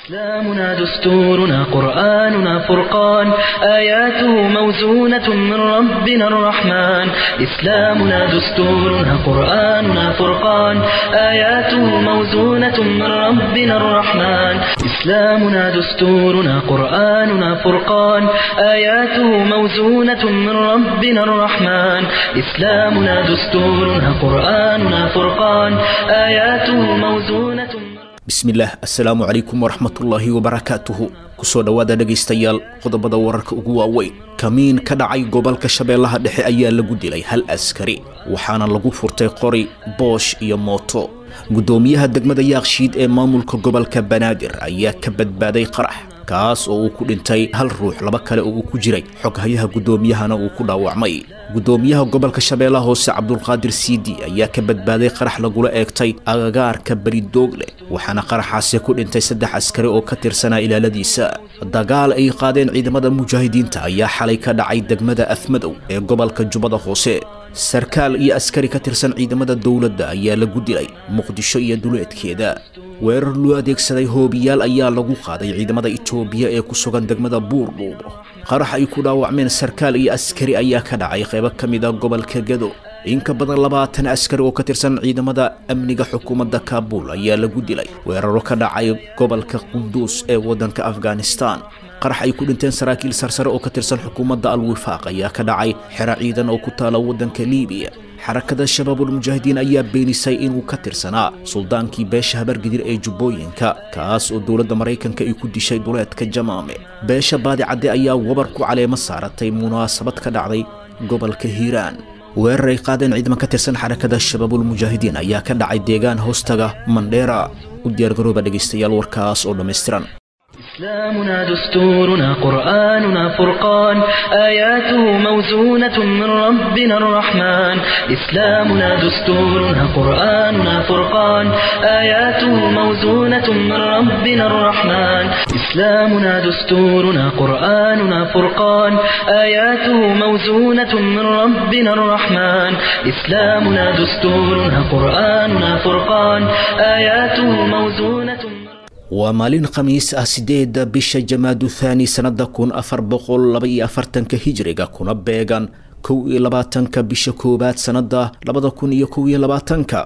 إسلامنا دستورنا قرآننا فرقان آياته موزونة من ربنا الرحمن إسلامنا دستورنا قرآننا فرقان آياته موزونة من ربنا الرحمن إسلامنا دستورنا قرآننا فرقان آياته موزونة من ربنا الرحمن إسلامنا دستورنا قرآننا فرقان آياته موزونة من bismillaah assalaamu calaykum waraxmatullaahi wabarakaatuhu kusoo dhowaada dhegaystayaal qodobada wararka ugu waaweyn kamiin ka dhacay gobolka shabeellaha dhexe ayaa lagu dilay hal askari waxaana lagu furtay qori boosh iyo mooto guddoomiyaha degmada yaakshiid ee maamulka gobolka banaadir ayaa ka badbaaday qarax kaas oo uu ku dhintay hal ruux laba kale oo uu ku jiray xoghayaha guddoomiyahana uu ku dhaawacmay guddoomiyaha gobolka shabeellaha hoose cabdulqaadir siidi ayaa ka badbaaday qarax lagula eegtay agagaarka beridoogle waxaana qaraxaasi ku dhintay saddex askari oo ka tirsanaa ilaaladiisa dagaal ay qaadeen ciidamada mujaahidiinta ayaa xalay ka dhacay degmada afmadow ee gobolka jubbada hoose sarkaal iyo askari ka tirsan ciidamada dowladda ayaa lagu dilay muqdisho iyo duleedkeeda weerar loo adeegsaday hoobiyaal ayaa lagu qaaday ciidamada itoobiya ee ku sugan degmada buurdhuubo qarax ay ku dhaawacmeen sarkaal iyo askari ayaa ka dhacay qaybo ka mid a gobolka gado in ka badan labaatan askari oo ka tirsan ciidamada amniga xukuumadda kaabuul ayaa lagu dilay weeraro ka dhacay gobolka qunduus ee waddanka afghanistan qarax ay ku dhinteen saraakiil sarsare oo ka tirsan xukuumadda al-wifaaq ayaa ka dhacay xero ciidan oo ku taala waddanka liibiya xarakada shabaabulmujaahidiin ayaa beenisay inuu ka tirsanaa suldaankii beesha habargidir ee jubbooyinka kaas oo dowladda maraykanka ay ku dishay duleedka jamaame beesha baadicadde ayaa wabar ku caleemo saaratay munaasabad ka dhacday gobolka hiiraan weerar ay qaadeen ciidaman ka tirsan xarakada shabaabulmujaahidiin ayaa ka dhacay deegaan hoostaga mandheera u diyaargarooba dhegaystayaal warkaas oo dhammaystiran إسلامنا دستورنا قرآننا فرقان آياته موزونة من ربنا الرحمن إسلامنا دستورنا قرآننا فرقان آياته موزونة من ربنا الرحمن إسلامنا دستورنا قرآننا فرقان آياته موزونة من ربنا الرحمن إسلامنا دستورنا قرآننا فرقان آياته موزونة من waa maalin khamiis ah sideedda bisha jamaadu thaani sannada kun afar boqol laba iyo afartanka hijriga kuna beegan kow iyo labaatanka bisha koowaad sannada labada kun iyo kow iyo labaatanka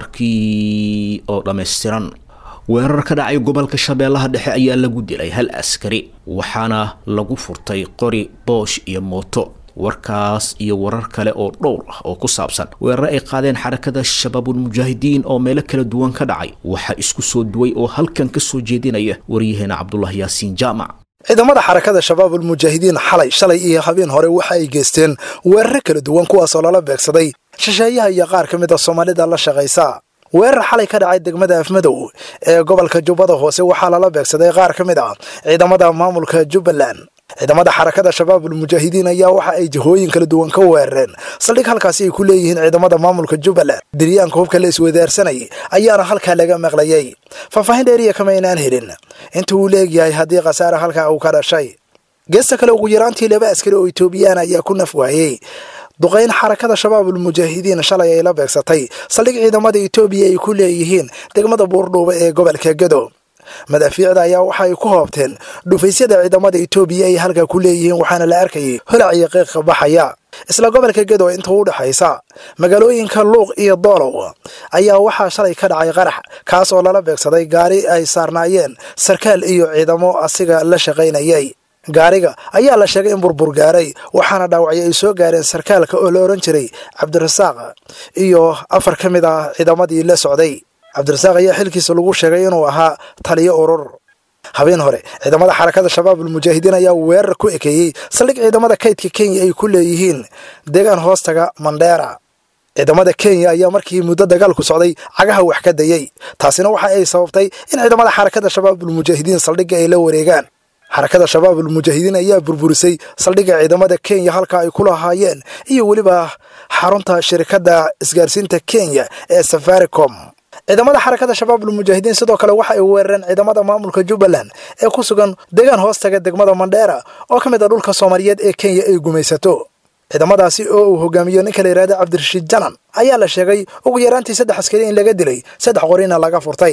warkii oo dhammaystiran weerar ka dhacay gobolka shabeellaha dhexe ayaa lagu dilay hal askari waxaana lagu furtay qori boosh iyo mooto warkaas iyo warar kale oo dhowr ah oo ku saabsan weerar ay qaadeen xarakada shabaabulmujaahidiin oo meelo kala duwan ka dhacay waxaa isku soo duway oo halkan ka soo jeedinaya waryaheena cabdulaahi yaasiin jaamac ciidamada xarakada shabaabulmujaahidiin xalay shalay iyo habeen hore waxa ay geysteen weeraro kala duwan kuwaasoo lala beegsaday shisheeyaha iyo qaar ka mid a soomaalida la shaqaysa weerar xalay ka dhacay degmada afmadow ee gobolka jubbada hoose waxaa lala beegsaday qaar ka mid ah ciidamada maamulka jubbaland ciidamada xarakada shabaabulmujaahidiin ayaa waxa ay jihooyin kala duwan ka weerareen saldhig halkaasi ay ku leeyihiin ciidamada maamulka jubbaland diryaanka hubka la iswadaarsanayay ayaana halkaa laga maqlayay faahfaahin dheeriya kama aynaan helin inta uu leegyahay haddii khasaare halkaa uu ka dhashay geesta kale ugu yaraantii laba askari oo etoobiyaan ayaa ku naf waayey duqayn xarakada shabaabulmujaahidiin shalay ay la beegsatay saldhig ciidamada etoobiya ay ku leeyihiin degmada buurdhuuba ee gobolka gado madaafiicda ayaa waxa ay ku hoobteen dhufaysyada ciidamada etoobiya ay halkaa ku leeyihiin waxaana la arkayay holac iyo qiiqa baxaya isla gobolka gedo inta u dhexaysa magaalooyinka luuq iyo doolow ayaa waxaa shalay ka dhacay qarax kaas oo lala beegsaday gaari ay saarnaayeen sarkaal iyo ciidamo asiga la shaqaynayay gaariga ayaa la sheegay in burbur gaaray waxaana dhaawacyo ay soo gaareen sarkaalka oo la odhan jiray cabdirasaaq iyo afar ka mid ah ciidamadii la socday cabdirasaaq ayaa xilkiisa lagu sheegay inuu ahaa taliyo urur habeen hore ciidamada xarakada shabaabulmujaahidiin ayaa weerar ku ekeeyey saldhig ciidamada kaydka kenya ay ku leeyihiin deegaan hoostaga mandheera ciidamada kenya ayaa markii muddo dagaalku socday cagaha wax ka dayey taasina waxa ay sababtay in ciidamada xarakada shabaabulmujaahidiin saldhigga ay la wareegaan xarakada shabaabulmujaahidiin ayaa burburisay saldhigga ciidamada kenya halka ay ku lahaayeen iyo weliba xarunta shirikadda isgaarsiinta kenya ee safaricom ciidamada xarakada shabaabulmujaahidiin sidoo kale waxa ay weerareen ciidamada maamulka jubbaland ee ku sugan deegaan hoostaga degmada mandheera oo ka mid a dhulka soomaaliyeed ee kenya ay gumaysato ciidamadaasi oo uu hogaamiyo ninka la yidhahda cabdirashiid janan ayaa la sheegay ugu yaraantii saddex askari in laga dilay saddex qorina laga furtay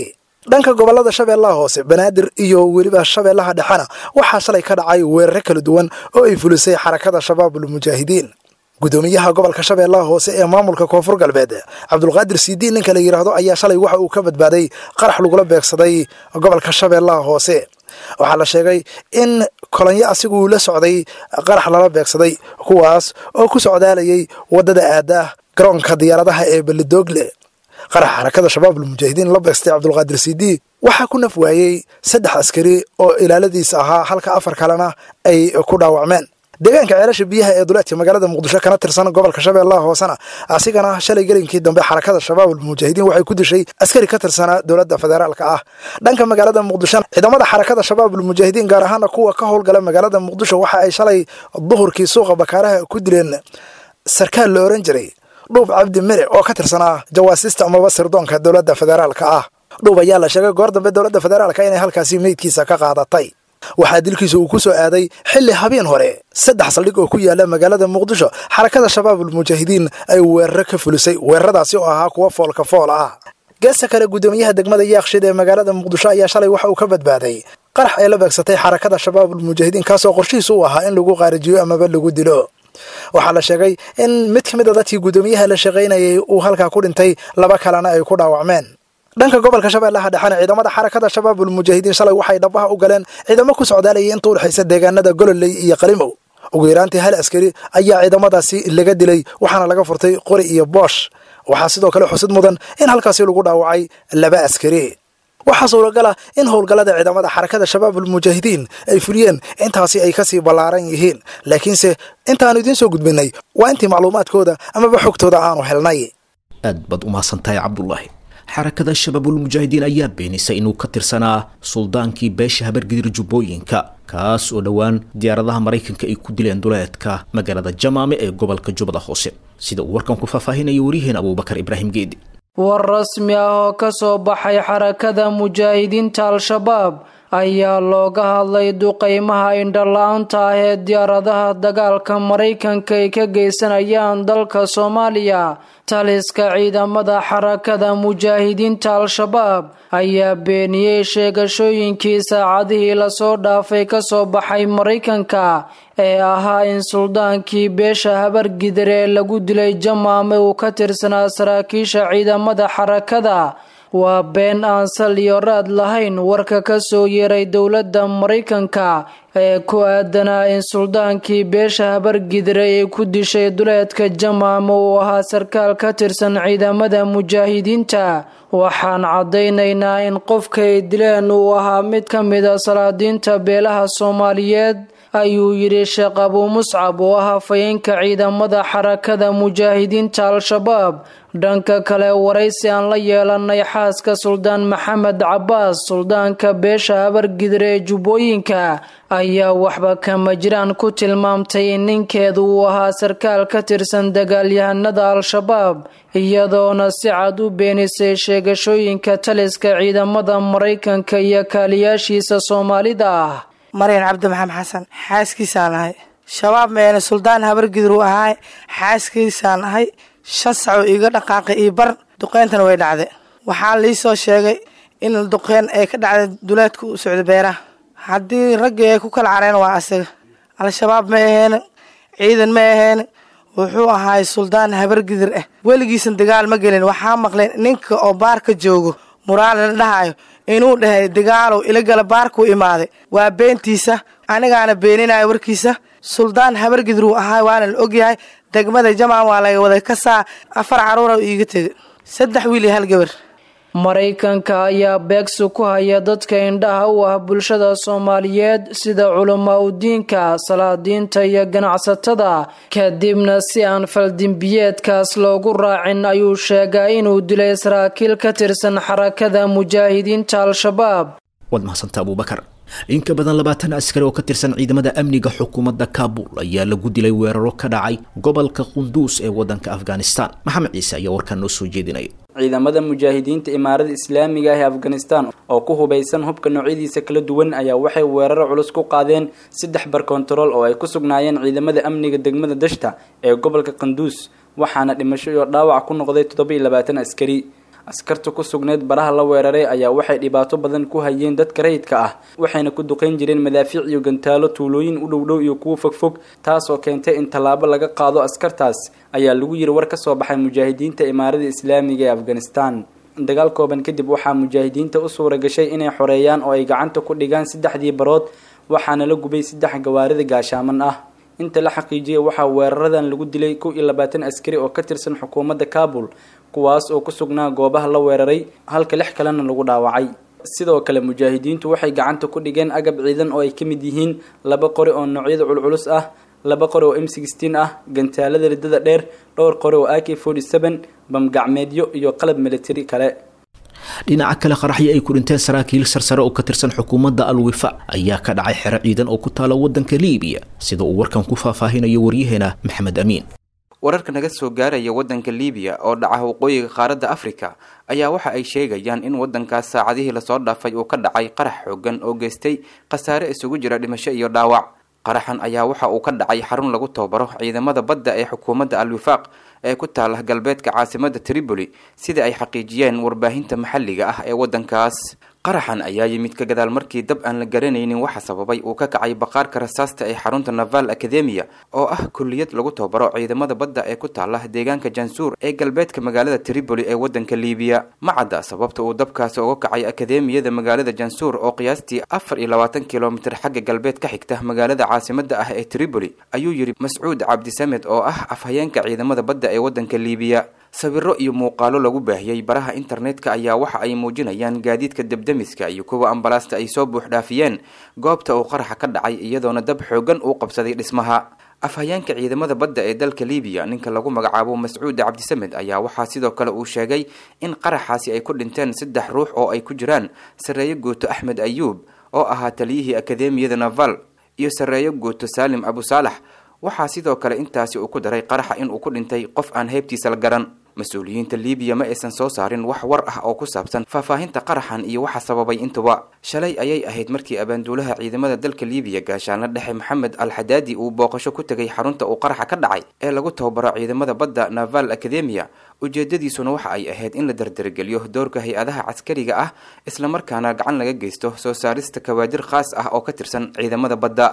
dhanka gobolada shabeellaha hoose banaadir iyo weliba shabeellaha dhexena waxaa shalay ka dhacay weerare kala duwan oo ay fulisay xarakada shabaabul mujaahidiin gudoomiyaha gobolka shabeellaha hoose ee maamulka koonfur galbeed cabdulqaadir sidiin ninka la yidhaahdo ayaa shalay waxa uu ka badbaaday qarax lagula beegsaday gobolka shabeellaha hoose waxaa la sheegay in kolonyo asigu uu la socday qarax lala beegsaday kuwaas oo ku socdaalayay waddada aada garoonka diyaaradaha ee belidoogle qarax xarakada shabaabul mujaahidiin la beegstay cabdulqaadir sidi waxaa ku naf waayey saddex askari oo ilaaladiisa ahaa halka afar kalena ay ku dhaawacmeen deegaanka ceelasha biyaha ee duleedka magaalada muqdisho kana tirsan gobolka shabeellaha hoosena asigana shalay gelinkii dambe xarakada shabaabul mujaahidiin waxay ku dishay askari ka tirsanaa dowladda federaalka ah dhanka magaalada muqdisho ciidamada xarakada shabaabul mujaahidiin gaar ahaana kuwa ka howlgala magaalada muqdisho waxa ay shalay duhurkii suuqa bakaaraha ku dileen sarkaal la oran jiray dhuub cabdi mere oo ka tirsanaa jawaasista amaba sirdoonka dowladda federaalka ah dhuub ayaa la sheegay goor dambe dowladda federaalka inay halkaasi meydkiisa ka qaadatay waxaa dilkiisa uu ku soo aaday xilli habeen hore saddex saldhig oo ku yaala magaalada muqdisho xarakada shabaabul mujaahidiin ay weeraro ka fulisay weeraradaasi oo ahaa kuwa foolka fool ah geesta kale guddoomiyaha degmada yaakshid ee magaalada muqdisho ayaa shalay waxa uu ka badbaaday qarax ay la beegsatay xarakada shabaabul mujaahidiin kaasoo qorshihiisa u ahaa in lagu qaarijiyo amaba lagu dilo waxaa la sheegay in mid ka mid a dadkii guddoomiyaha la shaqaynayay uu halkaa ku dhintay laba kalena ay ku dhaawacmeen dhanka gobolka shabeellaha dhexena ciidamada xarakada shabaabul mujaahidiin shalay waxay dhabaha u galeen ciidamo ku socdaalayay inta udhexaysa deegaanada gololey iyo qalimow ugu yaraantii hal askari ayaa ciidamadaasi laga dilay waxaana laga furtay qori iyo boosh waxaa sidoo kale xusid mudan in halkaasi lagu dhaawacay laba askari waxaa suuragal ah in howlgallada ciidamada xarakada shabaabul mujaahidiin ay fuliyeen intaasi ay kasii ballaaran yihiin laakiinse intaanu idiin soo gudbinay waa intii macluumaadkooda amaba xogtooda aanu helnay aad baad u mahadsantahay cabdulaahi xarakada shabaabul mujaahidiin ayaa beenisay inuu ka tirsanaa suldaankii beesha habargidir jubbooyinka kaas oo dhowaan diyaaradaha maraykanka ay ku dileen duleedka magaalada jamaame ee gobolka jubbada hoose sida uu warkan ku faahfaahinaya waryaheena abuubakar ibraahim geedi war rasmi ah oo ka soo baxay xarakada mujaahidiinta al-shabaab ayaa looga hadlay duqeymaha indhala-aanta ah ee diyaaradaha dagaalka maraykanka ay ka geysanayaan dalka soomaaliya taliska ciidamada xarakada mujaahidiinta al-shabaab ayaa beeniyey sheegashooyinkii saacadihii lasoo dhaafay kasoo baxay maraykanka ee ahaa in suldaankii beesha habargidar ee lagu dilay jamaame uu ka tirsanaa saraakiisha ciidamada xarakada waa been aan sal iyo raad lahayn warka ka soo yeeray dowladda maraykanka ee ku aadanaa in suldaankii beesha habargidre ay ku dishay duleedka jamaame uu ahaa sarkaal ka tirsan ciidamada mujaahidiinta waxaan caddaynaynaa in qofka ay dileen uu ahaa mid ka mid a salaadiinta beelaha soomaaliyeed ayuu yidhi sheekh abuu muscab oo ah hafayeenka ciidamada xarakada mujaahidiinta al-shabaab dhanka kale waraysi aan la yeelanay xaaska suldaan maxamed cabaas suldaanka beesha habargidre ee jubbooyinka ayaa waxba kama jiraan ku tilmaamtay in ninkeedu uu ahaa sarkaal ka tirsan dagaalyahanada al-shabaab iyadoona si cad u beenisay sheegashooyinka taliska ciidamada maraykanka iyo kaaliyaashiisa soomaalida ah maryan cabdi maxamed xasan xaaskiisaan ahay shabaab meene suldaan habargidur u ahaay xaaskiisaan ahay shan sacoo iiga dhaqaaqay io bar duqeyntana way dhacday waxaa liisoo sheegay in duqeyn ay ka dhacday duleedka u socda beeraha haddii raggii ay ku kala careen waa asaga al-shabaab ma aheene ciidan ma aheene wuxuu ahaay suldaan habargidir ah weligiisan dagaal ma gelin waxaa maqlay ninka oo baarka joogo muraale la dhahayo inuu dhahay dagaalow ilagala baarkuu imaaday waa beentiisa anigaana beeninayo warkiisa suldaan habargidir uu ahaay waana la ogyahay degmada jamaan waa laga waday kasaa afar caruura iiga tegay saddex wiil iyo hal gabar maraykanka ayaa beegsi ku haya dadka indhaha u ah bulshada soomaaliyeed sida culamaa udiinka salaadiinta iyo ganacsatada kadibna si aan faldimbiyeedkaas loogu raacin ayuu sheegaa inuu dilay saraakiil ka tirsan xarakada mujaahidiinta al-shabaab waad mahadsantaa abuubakar in ka badan labaatan askari oo ka tirsan ciidamada amniga xukuumadda kaabul ayaa lagu dilay weeraro ka dhacay gobolka qunduus ee waddanka afghanistan maxamed ciise ayaa warkaan noo soo jeedinaya ciidamada mujaahidiinta imaarada islaamiga ah ee afghanistan oo ku hubaysan hubka noocyadiisa kala duwan ayaa waxay weeraro culus ku qaadeen saddex bar kontarool oo ay ku sugnaayeen ciidamada amniga degmada dashta ee gobolka qanduus waxaana dhimasho iyo dhaawac ku noqday toddoba iyo labaatan askari askarta ku sugneyd baraha la weeraray ayaa waxay dhibaato badan ku hayeen dadka rayidka ah waxayna ku duqeyn jireen madaafiic iyo gantaalo tuulooyin u dhowdhow iyo kuwo fogfog taasoo keentay in tallaabo laga qaado askartaas ayaa lagu yiri war ka soo baxay mujaahidiinta imaarada islaamiga ee afghanistan dagaal kooban kadib waxaa mujaahidiinta u suura gashay inay xoreeyaan oo ay gacanta ku dhigaan saddexdii barood waxaana la gubay saddex gawaarida gaashaaman ah inta la xaqiijiyay waxaa weeraradan lagu dilay kow iyo labaatan askari oo ka tirsan xukuumadda kaabul kuwaas oo ku sugnaa goobaha la weeraray halka lix kalena lagu dhaawacay sidoo kale mujaahidiintu waxay gacanta ku dhigeen agab ciidan oo ay ka mid yihiin laba qori oo noocyada culculus ah laba qori oo m sixteen ah gantaalada riddada dheer dhowr qori oo a k forty seven bamgacmeedyo iyo qalab militari kale dhinaca kale qaraxyo ay ku dhinteen saraakiil sarsare oo ka tirsan xukuumadda alwifa ayaa ka dhacay xero ciidan oo ku taala waddanka liibiya sida uu warkan ku faahfaahinayo waryaheena maxamed amiin wararka naga soo gaaraya waddanka liibiya oo dhaca waqooyiga qaaradda afrika ayaa waxa ay sheegayaan in waddankaas saacadihii lasoo dhaafay uu ka dhacay qarax xoogan oo geystay khasaare isugu jira dhimasho iyo dhaawac qaraxan ayaa waxa uu ka dhacay xarun lagu tababaro ciidamada badda ee xukuumadda al-wifaaq ee ku taala galbeedka caasimadda tripoli sida ay xaqiijiyeen warbaahinta maxalliga ah ee waddankaas qaraxan ayaa yimid ka gadaal markii dab aan la garanaynin waxa sababay uu ka kacay baqaarka rasaasta ee xarunta naval academia oo ah kulliyad lagu tababaro ciidamada badda ee ku taala deegaanka jansuur ee galbeedka magaalada tripoli ee waddanka liibiya ma cadda sababta uu dabkaasi uga kacay akademiyada magaalada jansuur oo qiyaastii afar iyo labaatan kilomitir xagga galbeed ka xigta magaalada caasimada ah ee tripoli ayuu yidhi mascuud cabdisamed oo ah afhayeenka ciidamada badda ee waddanka liibiya sawiro iyo muuqaalo lagu baahiyey baraha internetka ayaa waxa ay muujinayaan gaadiidka debdemiska iyo kuwa ambalaasta ay soo buux dhaafiyeen goobta uu qaraxa ka dhacay iyadoona dab xoogan uu qabsaday dhismaha afhayeenka ciidamada badda ee dalka liibiya ninka lagu magacaabo mascuud cabdisamed ayaa waxaa sidoo kale uu sheegay in qaraxaasi ay ku dhinteen saddex ruux oo ay ku jiraan sarreeye guuto axmed ayuub oo ahaa taliyihii akademiyada naval iyo sarreeye guuto saalim abu saalax waxaa sidoo kale intaasi uu ku daray qaraxa in uu ku dhintay qof aan heybtiisa la garan mas-uuliyiinta liibiya ma aysan soo saarin wax war ah oo ku saabsan faahfaahinta qaraxan iyo waxa sababay intuba shalay ayay ahayd markii abaanduulaha ciidamada dalka liibiya gaashaanla dhexe maxamed al xadaadi uu booqasho ku tegay xarunta uu qaraxa ka dhacay ee lagu tababaro ciidamada badda naval academia ujeedadiisuna waxa ay ahayd in la dardargeliyo doorka hay-adaha caskariga ah islamarkaana gacan laga geysto soo saarista kawaadir khaas ah oo ka tirsan ciidamada badda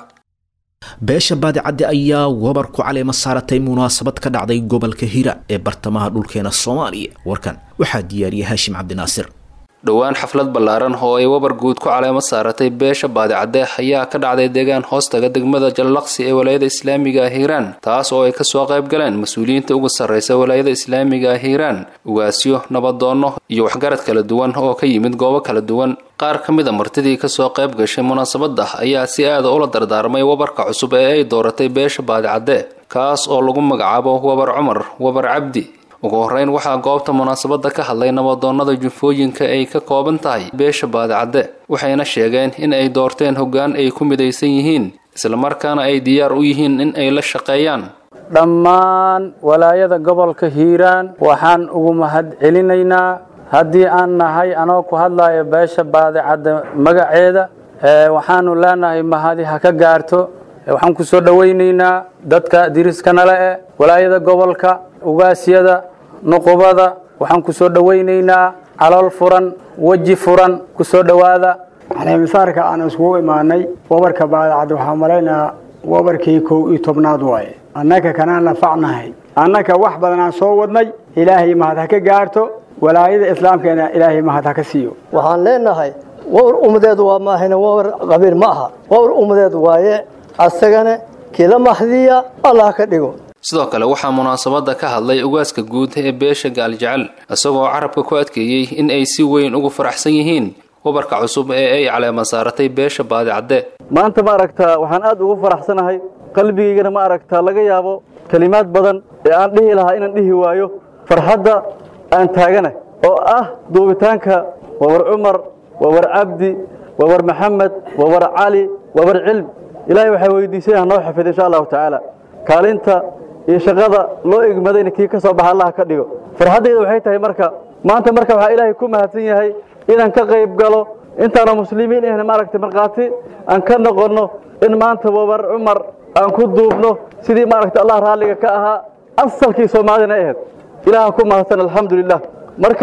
beesha baadicadde ayaa wabar ku caleema saaratay munaasabad ka dhacday gobolka hira ee bartamaha dhulkeena soomaaliya warkan waxaa diyaariyay haashim cabdinaasir dhowaan xaflad ballaaran oo ay wabar guud ku caleemo saaratay beesha baadicadde ayaa ka dhacday deegaan hoostaga degmada jallaqsi ee walaayada islaamiga ah hiiraan taas oo ay kasoo qayb galeen mas-uuliyiinta uga sarreysa walaayada islaamiga ah hiiraan ugaasyo nabadoonno iyo waxgarad kala duwan oo ka yimid goobo kala duwan qaar ka mid a martidii kasoo qayb gashay munaasabadda ayaa si aada ula dardaarmay wabarka cusub ee ay dooratay beesha baadicadde kaas oo lagu magacaabo wabar cumar wabar cabdi ugu horeyn waxaa goobta munaasabadda ka hadlay nabadoonnada jufooyinka ay ka kooban tahay beesha baadicadde waxayna sheegeen in ay doorteen hoggaan ay ku midaysan yihiin islamarkaana ay diyaar u yihiin in ay la shaqeeyaan dhammaan walaayada gobolka hiiraan waxaan ugu mahad celinaynaa haddii aan nahay anoo ku hadlayo beesha baadicadde magaceeda waxaanu leenahay mahadi ha ka gaarto waxaan ku soo dhowaynaynaa dadka diriiskanale eh walaayada gobolka ugaasyada nuqubada waxaan ku soo dhowaynaynaa calool furan weji furan ku soo dhowaada caleemisaarka aan iskugu imaanay wabarka baadacad waxaa malaynayaa wabarkii kow iyo tobnaad waaye annaka kanaan nafacnahay annaka wax badanaan soo wadnay ilaahay mahad ha ka gaarto walaayada islaamkeena ilaahay mahad ha ka siiyo waxaan leenahay wawr ummadeedu waa maahina wawr qabiil ma aha wawr ummadeed waaye asagana kila mahdiya allah ka dhigo sidoo kale waxaa munaasabadda ka hadlay ugaaska guud ee beesha gaaljecel isagoo carabka ku adkeeyey in ay si weyn ugu faraxsan yihiin wabarka cusub ee ay caleema saaratay beesha baadicadde maanta ma aragtaa waxaan aad ugu faraxsanahay qalbigaygana ma aragtaa laga yaabo kelimaad badan ee aan dhihi lahaa inaan dhihi waayo farxadda aan taagana oo ah duubitaanka wawar cumar wawar cabdi wawar maxamed wawar cali wawar cilm ilaahay waxaa weydiisay ha noo xafid insha allahu tacaala kaalinta iyo shaqada loo egmadayna kii ka soo baxa allah ka dhigo farxaddayda waxay tahay marka maanta marka waxaa ilaahay ku mahadsan yahay inaan ka qayb galo intaana muslimiin ahna maaragtay markhaati aan ka noqonno in maanta wabar cumar aan ku duubno sidii maaragtay allah raalliga ka ahaa asalkii soomaalidana ahayd ilaaha ku mahadsan alxamdulilah marka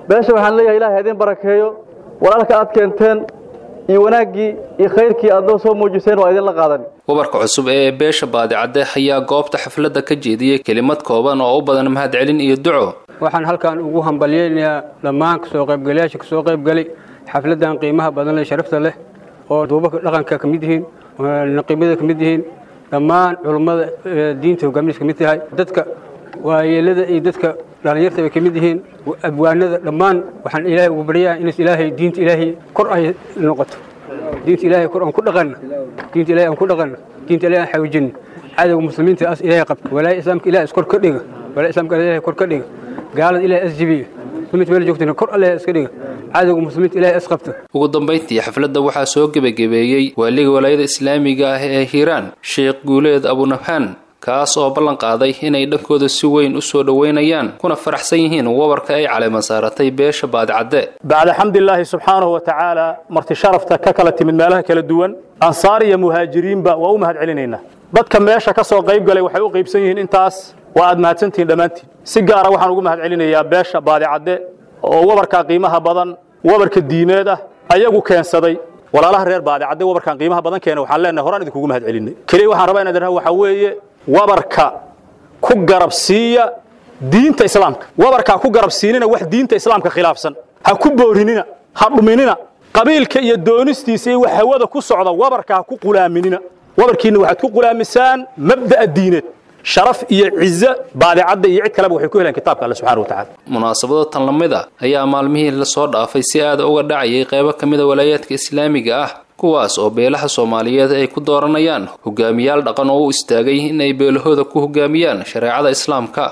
beesha waxaan leeyahay ilahay idin barakeeyo walaalka aad keenteen iyo wanaaggii iyo khayrkii aad noo soo muujiseen waa idinla qaadan wabarka cusub ee beesha baadicadde ayaa goobta xafladda ka jeediyey kelimad kooban oo u badan mahadcelin iyo duco waxaan halkan ugu hambalyaynayaa dhammaan kasoo qaybgalayaasha kasoo qaybgalay xafladdan qiimaha badan leh sharafta leh oo duubaka dhaqanka ka mid yihiin naqiimada ka mid yihiin dhammaan culummada diinta hogaaminis ka mid tahay dadka waayeelada iyo dadka dhallinyarta bay ka mid yihiin abwaanada dhammaan waxaan ilaahay ugu baryaa in ilaahay diinta ilaahay kor ay noqoto diinta ilaahay kor aan ku dhaqanna diinta ilaahay aan ku dhaqanna diinta ilaahay aan xawjinna cadowga muslimiinta as ilaahay qabta walaahi islaamka ilaahay iskor ka dhiga walaahi islaamka ilaahay kor ka dhiga gaalada ilaahay as jibiya muslimiinta meel joogtana kor allah iska dhiga cadowga muslimiinta ilaahay as qabta ugu dambayntii xafladda waxaa soo gebagabeeyey waaliga walaayada islaamiga ah ee hiiraan sheekh guuleed abunabhaan kaas oo ballan qaaday inay dhankooda si weyn u soo dhoweynayaan kuna faraxsan yihiin wabarka ay caleema saaratay beesha baadicadde bacda xamdilaahi subxaanahu wa tacaala marti sharafta ka kala timid meelaha kala duwan ansaar iyo muhaajiriinba waa u mahad celinaynaa dadka meesha ka soo qayb galay waxay u qaybsan yihiin intaas waa aad mahadsantihiin dhammaantiin si gaara waxaan ugu mahad celinayaa beesha baadicadde oo wabarkaa qiimaha badan wabarka diimeed ah ayagu keensaday walaalaha reer baadicadde wabarkan qiimaha badan keena waxaan leenahay horaan idinkugu mahad celinay keliya waxaan rabaa inaan idhaha waxaa weeye wabarka ku garab siiya diinta islaamka wabarkaa ku garab siinina wax diinta islaamka khilaafsan ha ku boorinina ha dhuminina qabiilka iyo doonistiisa iyo wax hawada ku socda wabarka ha ku qulaaminina wabarkiinna waxaad ku qulaamisaan mabda'a diineed sharaf iyo cizo baadicadda iyo cid kaleba waxay ku helaan kitaabka alle subxana wa tacala munaasabada tan lamid a ayaa maalmihii lasoo dhaafay si aada uga dhacayay qaybo ka mida walaayaadka islaamiga ah kuwaas oo beelaha soomaaliyeed ay ku dooranayaan hogaamiyaal dhaqan oo u istaagay inay beelahooda ku hogaamiyaan shareecada islaamka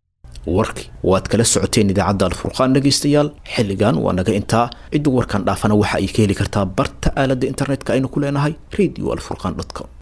warki waad kala socoteen idaacadda alfurqaan dhegaystayaal xilligan waa naga intaa cidda warkan dhaafana waxa ay ka heli kartaa barta aaladda internetka aynu ku leenahay radio alfurqan com